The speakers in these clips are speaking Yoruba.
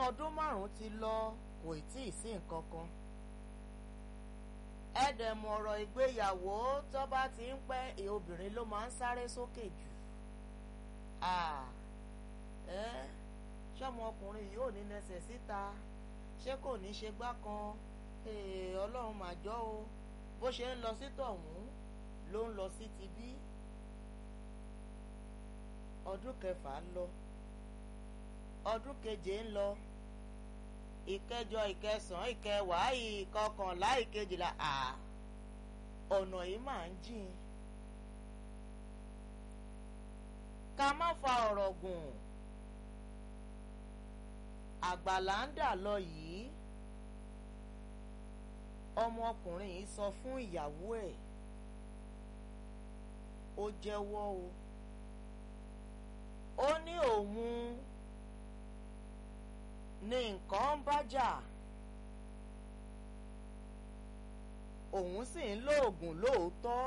ọdún márùn-ún ti lọ kò tí ì sí nǹkan kan ẹ̀dẹ̀mọ̀ ọ̀rọ̀ ìgbéyàwó tó bá ti ń pẹ́ obìnrin ló máa ń sáré sókè jù ṣọ́mọ ọkùnrin yìí ò ní nẹsẹ̀ síta ṣé kò ní ṣe gbá kan ọlọ́run mà jọ́ o bó ṣe ń lọ sí tọ̀hún ló ń lọ sí ti bí ọdún kẹfà ń lọ ọdún keje ń lọ ìkẹjọ ìkẹsàn ìkẹwàá ìkọkànlá ìkejìlá à ọ̀nà yìí máa ń jìn ká má fa ọ̀rọ̀ gùn àgbàlá ń dà lọ yìí ọmọkùnrin yìí sọ fún ìyàwó ẹ̀ ó jẹ́wọ́ o ó ní òun ní nǹkan ń bájà òun sì ń lo oògùn lóòótọ́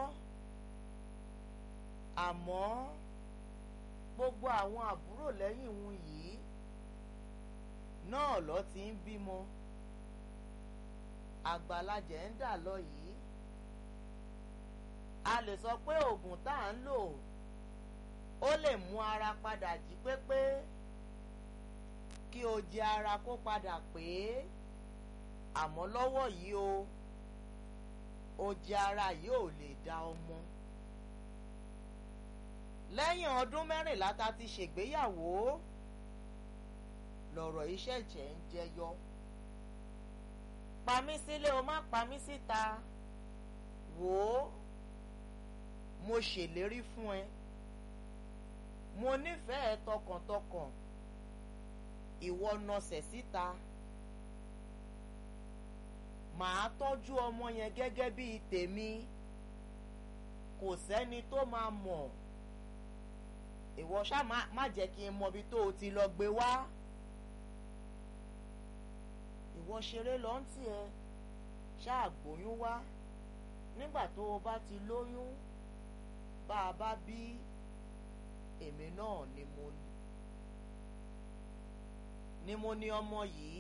àmọ́ gbogbo àwọn àbúrò lẹ́yìn òun yìí náà ló ti ń bímọ àgbàlajẹ̀ ń dà lọ yìí a lè sọ pé oògùn tá à ń lò ó lè mú ara padà jí pépé kí o jẹ ara kó padà pé àmọ́ lọ́wọ́ yìí o o jẹ ara yìí ò lè da ọmọ lẹ́yìn ọdún mẹ́rìnlá ta ti ṣègbéyàwó lọ̀rọ̀ iṣẹ́ jẹ́ ń jẹyọ pa mí sílé o má pa mí síta wò ó mo ṣèlérí fún ẹ mo nífẹ̀ẹ́ tọkàntọkàn ìwọ nọsẹ̀ síta màá tọ́jú ọmọ yẹn gẹ́gẹ́ bíi tèmi kò sẹ́ni tó máa mọ̀ ìwọ ṣá má jẹ́ kí n mọ ibi tó o ti lọ gbé wá ìwọ ṣeré lọ ń tiẹ̀ ṣáà gbóyún wá nígbà tó o bá ti lóyún bá a bá bí èmi náà ni mo ní ni mo ní ọmọ yìí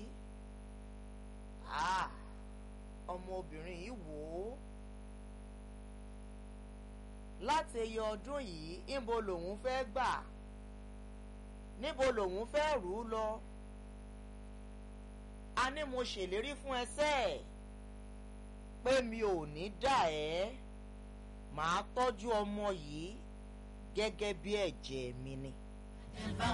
ah ọmọbìnrin yìí wò ó láti iye ọdún yìí níbo lòun fẹ́ gbà níbo lòun fẹ́ rù ú lọ a ní mo ṣèlérí fún ẹsẹ̀ pé mi ò ní dà ẹ́ màá tọ́jú ọmọ yìí gẹ́gẹ́ bí ẹ̀jẹ̀ mi ni.